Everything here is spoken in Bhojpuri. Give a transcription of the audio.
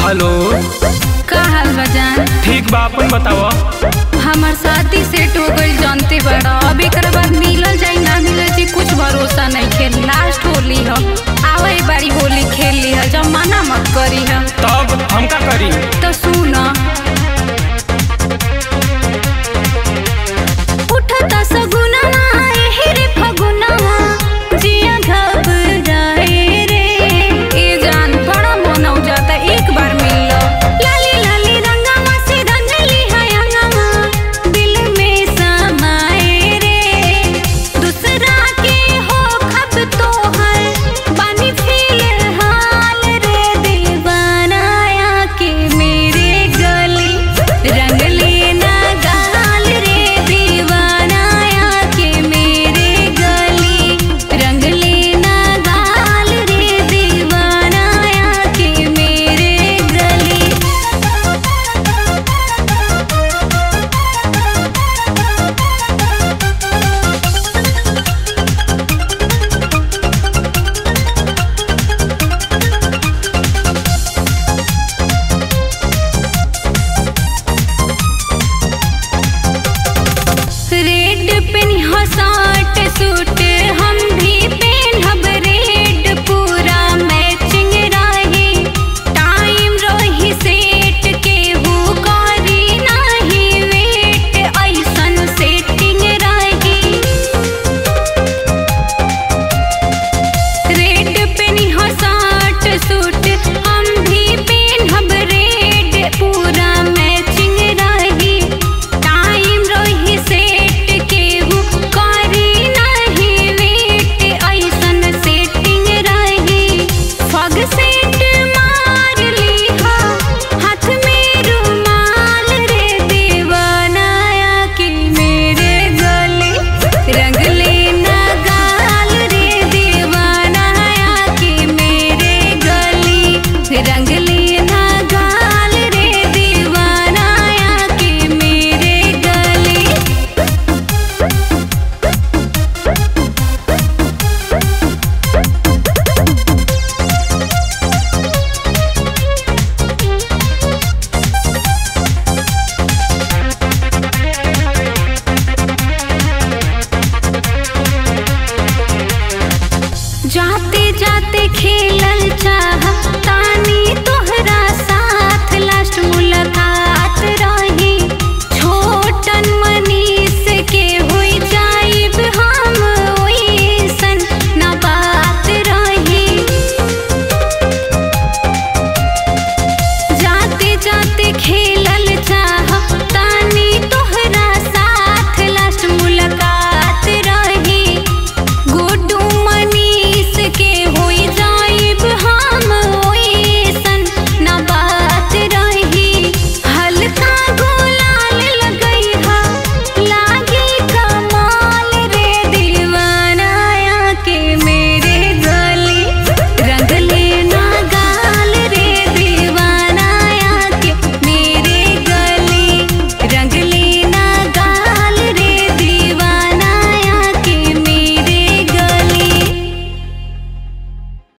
हेलो का हाल बजान ठीक बा अपन बताव हमार शादी सेट हो गइल जानते बड़ा अब एक बाद मिलल जाई ना मिलल जी कुछ भरोसा नहीं खेल लास्ट होली ह आवे बारी होली खेल ली ह जब मना मत करी ह तब हम का करी